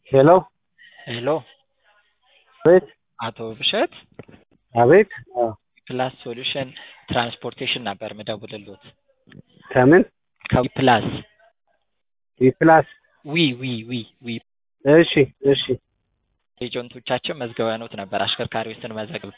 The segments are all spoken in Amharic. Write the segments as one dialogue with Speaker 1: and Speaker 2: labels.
Speaker 1: ሄሎ
Speaker 2: ሄሎ
Speaker 1: አቤት
Speaker 2: አቶ ብሸት
Speaker 1: አቤት አዎ
Speaker 2: ፕላስ ሶሉሽን ትራንስፖርቴሽን ነበር ምደውልሎት
Speaker 1: ከምን
Speaker 2: ከፕላስ
Speaker 1: ዊፕላስ
Speaker 2: ዊ ዊ ዊ ዊ
Speaker 1: እሺ እሺ
Speaker 2: ኤጀንቶቻችን መዝገበኖት ነበር አሽከርካሪዎች ስንመዘግብ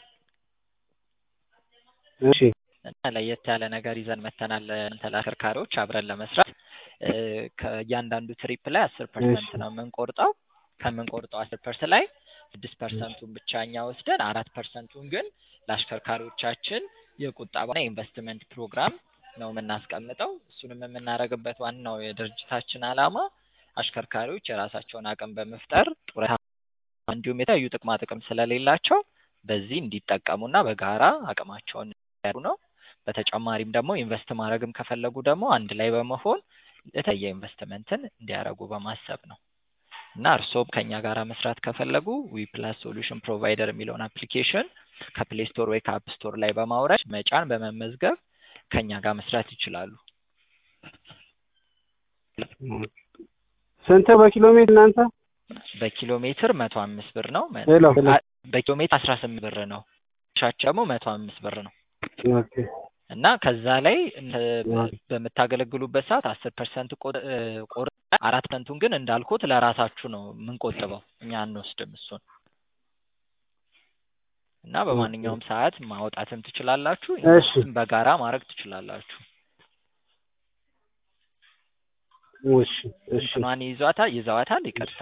Speaker 1: እሺ
Speaker 2: እና ለየት ያለ ነገር ይዘን መተናል እናንተ ለአሽከርካሪዎች አብረን ለመስራት እ ከእያንዳንዱ ትሪፕ ላይ አስር ፐርሰንት ነው የምንቆርጠው ከምንቆርጠው አስር ፐርሰንት ላይ ስድስት ፐርሰንቱን ብቻ እኛ ወስደን አራት ፐርሰንቱን ግን ለአሽከርካሪዎቻችን የቁጠባና የኢንቨስትመንት ፕሮግራም ነው የምናስቀምጠው እሱንም የምናደርግበት ዋናው የድርጅታችን ዓላማ አሽከርካሪዎች የራሳቸውን አቅም በመፍጠር ጡረታ እንዲሁም የተለያዩ ጥቅማ ጥቅም ስለሌላቸው በዚህ እንዲጠቀሙና በጋራ አቅማቸውን እንዲያሩ ነው። በተጨማሪም ደግሞ ኢንቨስት ማድረግም ከፈለጉ ደግሞ አንድ ላይ በመሆን የተለየ ኢንቨስትመንትን እንዲያደርጉ በማሰብ ነው እና እርስዎም ከኛ ጋር መስራት ከፈለጉ ዊ ፕላስ ሶሉሽን ፕሮቫይደር የሚለውን አፕሊኬሽን ከፕሌይ ስቶር ወይ ከአፕ ስቶር ላይ በማውረድ መጫን በመመዝገብ ከኛ ጋር መስራት ይችላሉ።
Speaker 1: ስንት በኪሎ ሜትር እናንተ
Speaker 2: በኪሎ ሜትር መቶ አምስት ብር ነው። መ-
Speaker 1: ሄሎ
Speaker 2: አ- በኪሎ ሜትር አስራ ስምንት ብር ነው። ሻች ደግሞ መቶ አምስት ብር ነው
Speaker 1: ኦኬ
Speaker 2: እና ከዛ ላይ እንተ- በምታገለግሉበት ሰዓት አስር ፐርሰንት ቆር አራት ፐርሰንቱን ግን እንዳልኩት ለራሳችሁ ነው የምንቆጥበው እኛ አንወስድም እሱን እና በማንኛውም ሰዓት ማውጣትም ትችላላችሁ
Speaker 1: እሺ
Speaker 2: በጋራ ማድረግ ትችላላችሁ።
Speaker 1: እሺ እሺ
Speaker 2: እንትኗን ይዟታል ይዘዋታል ይቅርታ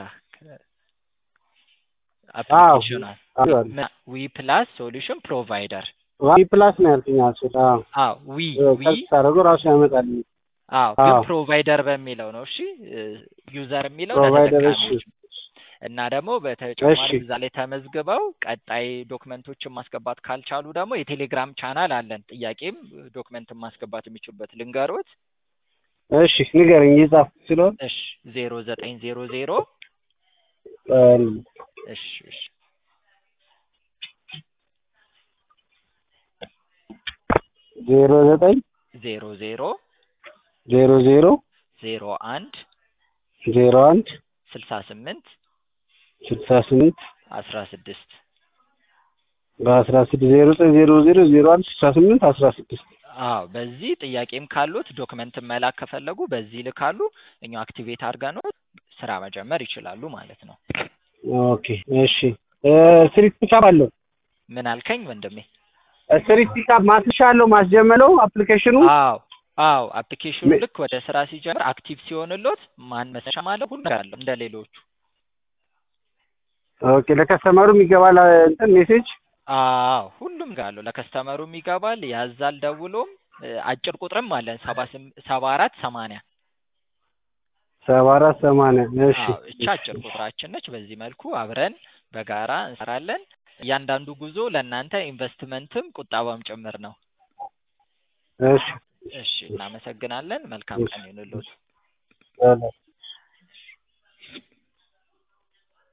Speaker 1: አዎ
Speaker 2: አፕሊኬሽኗን
Speaker 1: አዎ
Speaker 2: ዊ ፕላስ ሶሉሽን ፕሮቫይደር
Speaker 1: ዊፕላስ ነው ያልኩኝ አልኩት አዎ
Speaker 2: አዎ ዊ ዊ
Speaker 1: ከፍ ታደርገው ራሱ ያመጣል
Speaker 2: አዎ ግን
Speaker 1: አዎ
Speaker 2: ፕሮቫይደር በሚለው ነው እሺ ዩዘር የሚለው
Speaker 1: ፕሮቫይደር እሺ
Speaker 2: ለተጠቃሚዎች እና ደግሞ
Speaker 1: እሺ
Speaker 2: በተጨማሪ እዛ ላይ ተመዝግበው ቀጣይ ዶክመንቶችን ማስገባት ካልቻሉ ደግሞ የቴሌግራም ቻናል አለን ጥያቄም ዶክመንትን ማስገባት የሚችሉበት ልንገሮት
Speaker 1: እሺ ንገረኝ የጻፍ ስለሆነ
Speaker 2: እሺ ዜሮ ዘጠኝ ዜሮ ዜሮ እሺ እሺ
Speaker 1: ዜሮ ዘጠኝ
Speaker 2: ዜሮ ዜሮ
Speaker 1: ዜሮ ዜሮ
Speaker 2: ዜሮ አንድ
Speaker 1: ዜሮ አንድ
Speaker 2: ስልሳ ስምንት
Speaker 1: ስልሳ ስምንት
Speaker 2: አስራ ስድስት
Speaker 1: በአስራ ስድስት ዜሮ ዘጠኝ ዜሮ ዜሮ ዜሮ አንድ ስልሳ ስምንት አስራ ስድስት
Speaker 2: አዎ በዚህ ጥያቄም ካሉት ዶክመንትን መላክ ከፈለጉ በዚህ ልካሉ እኛው አክቲቬት አድርገነው ስራ መጀመር ይችላሉ ማለት ነው።
Speaker 1: ኦኬ እሺ ስትሪት ፒካፕ አለው
Speaker 2: ምን አልከኝ ወንድሜ?
Speaker 1: ስትሪት ፒካፕ ማስሻለው ማስጀመለው አፕሊኬሽኑ
Speaker 2: አዎ አዎ አፕሊኬሽኑ
Speaker 1: ም-
Speaker 2: ልክ ወደ ስራ ሲጀምር አክቲቭ ሲሆንሎት ማን መሰሻ ማለት ሁሉ ነገር አለው እንደ ሌሎቹ።
Speaker 1: ኦኬ ለከስተመሩም ይገባል እንትን ሜሴጅ
Speaker 2: አዎ ሁሉም ጋር አለው። ለከስተመሩም ይገባል፣ ያዛል፣ ደውሎም እ፣ አጭር ቁጥርም አለን ሰባ ስም- ሰባ አራት ሰማንያ
Speaker 1: ሰባ አራት ሰማንያ እሺ
Speaker 2: አዎ እቺ አጭር ቁጥራችን ነች። በዚህ መልኩ አብረን በጋራ እንሰራለን። እያንዳንዱ ጉዞ ለእናንተ ኢንቨስትመንትም ቁጠባም ጭምር ነው።
Speaker 1: እሺ
Speaker 2: እሺ እናመሰግናለን። መልካም ቀን ይሁንልዎት።
Speaker 1: እሺ